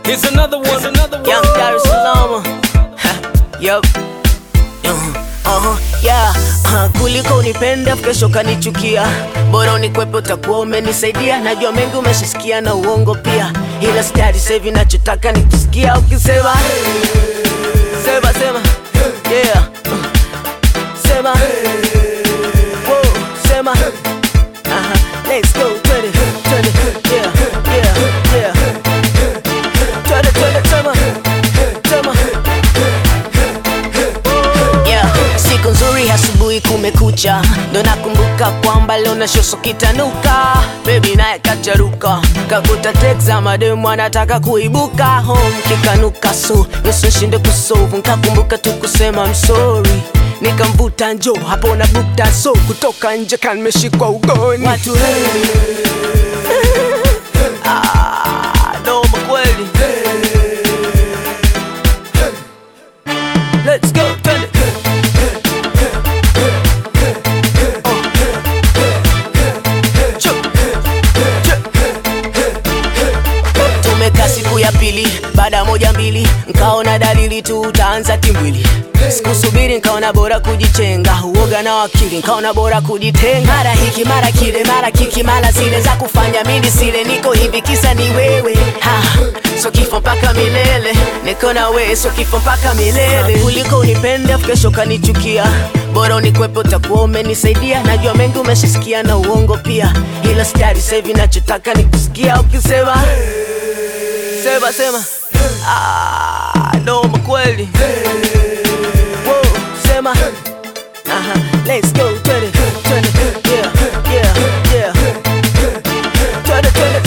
Here's another one, another one. Young Dar es Salaam. yup. Uh-huh, yeah. Uh, kuliko unipenda kesho kanichukia, bora unikwepe, utakuwa umenisaidia. Najua mengi umeshasikia na uongo pia, ila stari sahivi nachotaka nikisikia ukisema sema sema yeah. Uh, sema Whoa, sema Aha, let's go twende twende yeah yeah yeah twende twende sema sema yeah. Siku nzuri asubuhi kumekucha, ndo nakumbuka kwamba leo na shoso kitanuka, baby naye kacharuka, kakuta tekza mademu anataka kuibuka home kikanuka, so nusu shinde kusolve, nkakumbuka tu kusema I'm sorry nikamvuta njo hapo na bukta so kutoka nje kanmeshikwa ugoni watu hey. ah, noma kweli Let's go, twende. Chu, chu. Tumekaa siku ya pili, baada moja mbili, nkaona dalili tu utaanza timbwili. Sikusubiri nkaona bora kujichenga, uoga na wakili, nkaona bora kujitenga. Mara hiki mara kile, mara kiki mara zile za kufanya mimi sile, niko hivi kisa ni wewe ha. So kifo mpaka milele, niko na wewe, so kifo mpaka milele. Kuliko unipende afu kesho kanichukia, bora unikwepe, utakuwa umenisaidia. Najua mengi umeshasikia na uongo pia, ila stari sahivi nachotaka ni kusikia ukisema sema sema, ah, noma kweli. Whoa, sema Aha, let's go, twende twende, yeah yeah yeah, twende twende